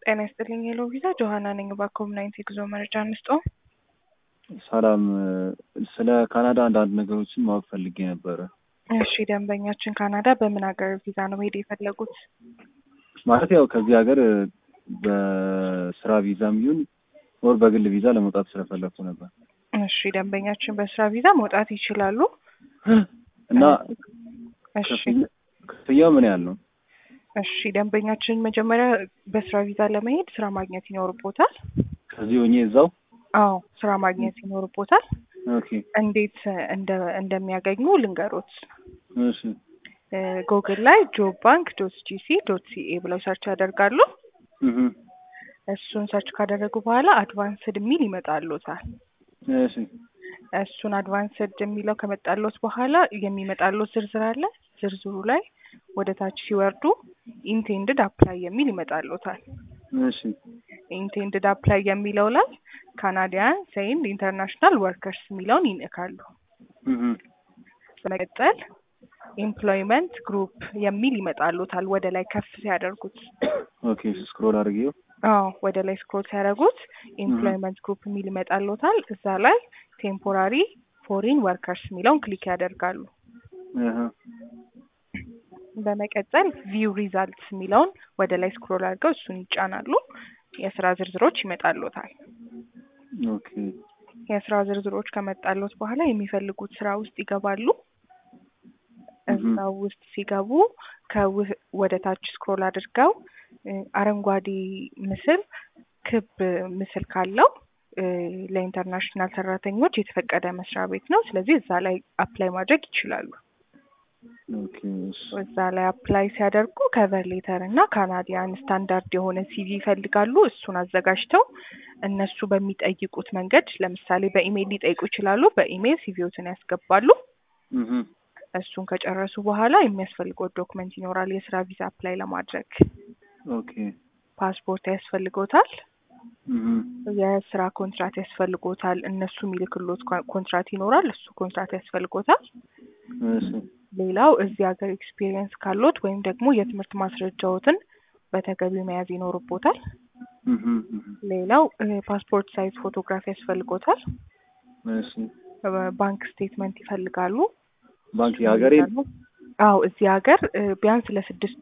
ጤና ይስጥልኝ ሄሎ ቪዛ ጆሀና ነኝ። በኮምናይት የጉዞ መረጃ እንስጦ። ሰላም፣ ስለ ካናዳ አንዳንድ ነገሮችን ማወቅ ፈልጌ ነበረ። እሺ ደንበኛችን ካናዳ በምን ሀገር ቪዛ ነው መሄድ የፈለጉት? ማለት ያው ከዚህ ሀገር በስራ ቪዛም ይሁን ወር በግል ቪዛ ለመውጣት ስለፈለግኩ ነበር እሺ ደንበኛችን በስራ ቪዛ መውጣት ይችላሉ። እና እሺ ክፍያ- ክፍያው ምን ያህል ነው? እሺ ደንበኛችን መጀመሪያ በስራ ቪዛ ለመሄድ ስራ ማግኘት ይኖርቦታል። ከዚህ ሆኜ እዛው አዎ ስራ ማግኘት ይኖርቦታል። ኦኬ እንዴት እንደ እንደሚያገኙ ልንገሮት። እሺ ጉግል ላይ ጆብ ባንክ ዶት ጂሲ ዶት ሲኤ ብለው ሰርች ያደርጋሉ። እህ እሱን ሰርች ካደረጉ በኋላ አድቫንስድ የሚል ይመጣሉታል። እሺ እሱን አድቫንስድ የሚለው ከመጣሎት በኋላ የሚመጣሎት ዝርዝር አለ። ዝርዝሩ ላይ ወደ ታች ሲወርዱ ኢንቴንድድ አፕላይ የሚል ይመጣሎታል። እሺ ኢንቴንድድ አፕላይ የሚለው ላይ ካናዲያን ሴንድ ኢንተርናሽናል ወርከርስ የሚለውን ይነካሉ። እህ በመቀጠል ኤምፕሎይመንት ግሩፕ የሚል ይመጣሎታል ወደ ላይ ከፍ ሲያደርጉት። ኦኬ ስክሮል አድርጌው አዎ ወደ ላይ ስክሮል ሲያደርጉት ኤምፕሎይመንት ግሩፕ የሚል ይመጣሎታል። እዛ ላይ ቴምፖራሪ ፎሪን ወርከርስ የሚለውን ክሊክ ያደርጋሉ። እህ በመቀጠል ቪው ሪዛልትስ የሚለውን ወደ ላይ ስክሮል አድርገው እሱን ይጫናሉ። የስራ ዝርዝሮች ይመጣሎታል። ኦኬ የስራ ዝርዝሮች ከመጣሎት በኋላ የሚፈልጉት ስራ ውስጥ ይገባሉ። እዛው ውስጥ ሲገቡ ከውህ ወደ ታች ስክሮል አድርገው እ አረንጓዴ ምስል ክብ ምስል ካለው እ ለኢንተርናሽናል ሰራተኞች የተፈቀደ መስሪያ ቤት ነው። ስለዚህ እዛ ላይ አፕላይ ማድረግ ይችላሉ። ኦኬ እሺ እዛ ላይ አፕላይ ሲያደርጉ ከቨር ሌተር እና ካናዲያን ስታንዳርድ የሆነ ሲቪ ይፈልጋሉ። እሱን አዘጋጅተው እነሱ በሚጠይቁት መንገድ ለምሳሌ በኢሜይል ሊጠይቁ ይችላሉ። በኢሜይል ሲቪዎትን ያስገባሉ። እህ እሱን ከጨረሱ በኋላ የሚያስፈልገው ዶክመንት ይኖራል። የስራ ቪዛ አፕላይ ለማድረግ ኦኬ ፓስፖርት ያስፈልጎታል። እህ የስራ ኮንትራት ያስፈልጎታል። እነሱ የሚልክሎት ኮ- ኮንትራት ይኖራል። እሱ ኮንትራት ያስፈልጎታል። እሺ ሌላው እዚህ ሀገር ኤክስፒሪየንስ ካሎት ወይም ደግሞ የትምህርት ማስረጃዎትን በተገቢው መያዝ ይኖርቦታል። እህ እህ ሌላው እ ፓስፖርት ሳይዝ ፎቶግራፊ ያስፈልጎታል። እሺ እ ባንክ ስቴትመንት ይፈልጋሉ። ባንክ የሀገሬ አዎ እዚህ ሀገር እ ቢያንስ ለስድስት